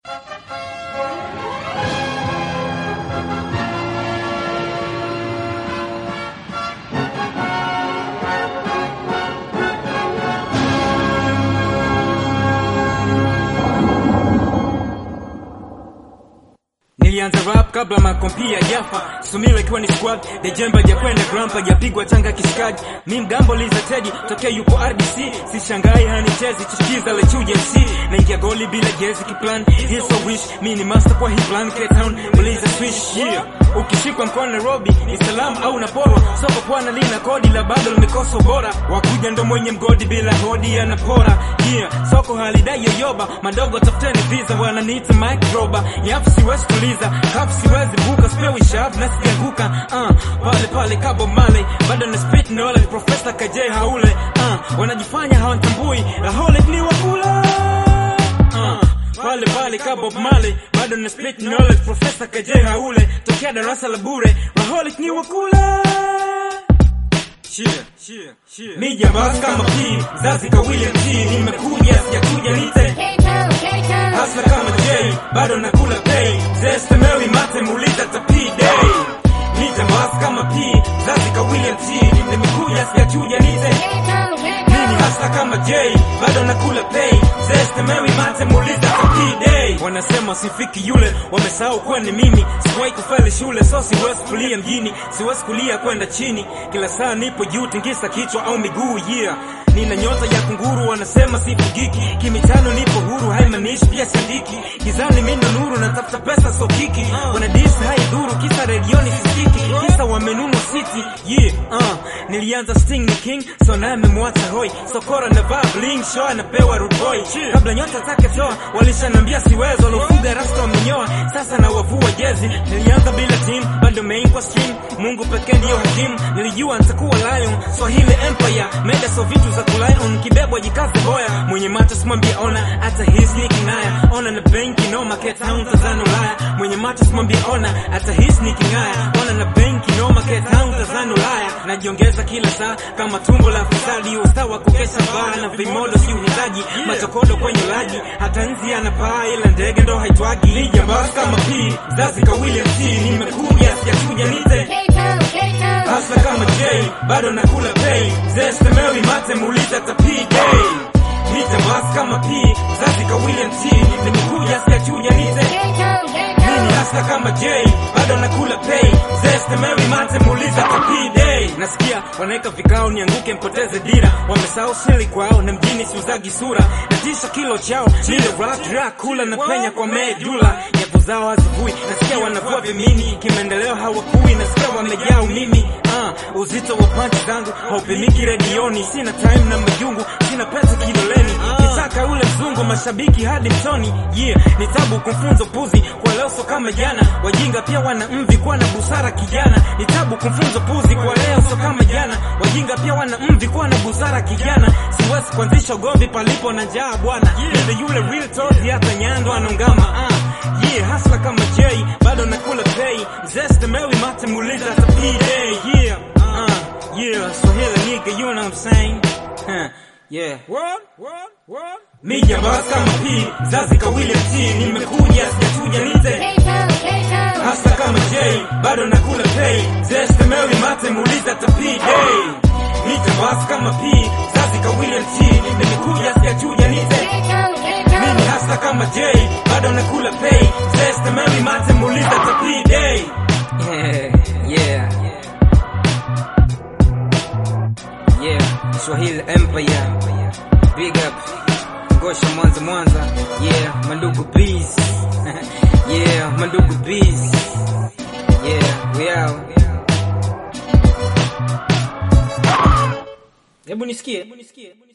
Nilianza rap kabla makompia jafa Sumila ikiwa ni squad Dejemba jakwenda grampa japigwa tanga kishikaji Mi mgambo liza tedi tokea yupo RBC Sishangai hanichezi chichiza le chuja MC Naingia goli bila jezi kiplan Here's a wish Mi ni master kwa hii plan Cape Town Uliza swish yeah Ukishikwa mkono Nairobi ni salamu au naporo Soko pwana lina kodi la bado limekosa bora Wakuja ndo mwenye mgodi bila hodi anapora Yeah soko halidai yoyoba Madogo tafuteni visa wananiita Mike Roba Yafu siwezi tuliza Kafu siwezi buka Sipewi shavu na sijaanguka uh, Pale pale kabo male Bado na spit knowledge Professor KJ haule uh, Wanajifanya hawantambui Raholic ni wakula uh, pale pale ka Bob Marley bado na spit knowledge Professor KJ haule tokea darasa la bure Raholic ni wakula Cheer, cheer, cheer. Mi jambas kama P, zazi ka William T, nimekuja sijakuja nite Hasla kama J, bado nakula pay, zeste Mary mate muuliza ta P day. Mi jambas kama P, zazi ka William T, nimekuja sijakuja nite mimi hasa kama J bado nakula pay zeste Mary mate muuliza ta P day. Wanasema sifiki yule, wamesahau kuwa ni mimi. Sikuwahi kufeli shule, so siwezi kulia mjini, siwezi kulia kwenda chini. Kila saa nipo juu, tingisa kichwa au miguu, yeah nina nyota ya kunguru, wanasema sifugiki. Kimitano nipo huru, haimaanishi pia sindiki. Gizani mimi ndo nuru, natafuta pesa so kiki. Wana dis haidhuru, kisa redioni sisikiki, kisa wamenunu city yeah. Uh, nilianza sting ni king, so naye amemwacha hoi. Sokora na vaa bling, show anapewa rude boy. Kabla nyota zake toa, walishanambia siwezo, walofuga rasta wamenyoa, sasa na wavua jezi. Nilianza bila team, bado main kwa stream. Mungu pekee ndiyo hakimu, nilijua nitakuwa lion. Swahili empire, meda so vitu za kulion, kibebwa jikaze boya. Mwenye macho simwambie ona, hata hisi ni kinaya. Ona na benki no market town Tanzania Ulaya. Mwenye macho simwambie ona, hata hisi ni kingaya. Ona na benki no market town Tanzania Ulaya. Najiongeza kila saa kama tumbo la fisadi, usawa kukesha baa na vimodo si uhitaji, machokodo kwenye laji, hata nzi anapaa ila ndege ndo haitwagi. Lijambas kama P, zazi ka William T, nimekuja sijakuja nite hasa kama J, bado nakula pay, zeste Mary mate muuliza ta P day. Nijambas kama P, zazi ka William T, nimekuja sijakuja nite mimi hasa kama J bado nakula pay zeste Mary mate muuliza ta P day. Nasikia wanaweka vikao nianguke mpoteze dira, wamesahau sili kwao na mjini siuzagi sura na tisha kilo chao nile rap Dracula na penya kwa medula nyavu zao hazivui, nasikia wanavua vimini kimaendeleo hawakui, nasikia wamejaa umimi uh, uzito wa panchi zangu haupimiki redioni, sina time na majungu, sina pesa kidoleni kitaka ule mzungu mashabiki hadi mtoni yeah, ni tabu kumfunza puzi kwa leo so kama jana, wajinga pia wana mvi kuwa na busara kijana, ni tabu kumfunza puzi kwa leo so kama jana, wajinga pia wana mvi kuwa na busara kijana, siwezi kuanzisha ugomvi palipo na njaa bwana, yeah, yule real tozi hata nyando anongama uh, yeah, hasla kama J bado nakula pay, zeste Mary mate muuliza ta P day yeah, uh, yeah, Swahili nigga, you know what I'm saying huh. Yeah. What? What? What? Mi jambas kama P, zazi ka William T, nimekuja sijachuja nite hasa kama J, bado nakula pay, zeste Mary mate muuliza ta P day. Mi jambas kama P, zazi ka William T, nimekuja sijachuja nite mimi hasa kama J, bado nakula pay, zeste Mary mate muuliza ta P day. Yeah, yeah. Yeah, Swahili Empire. Big up. Ngosha Mwanza Mwanza. Yeah, Mandugu Bees. yeah, Mandugu Bees. Yeah, we out. Hebu nisikie. Hebu nisikie.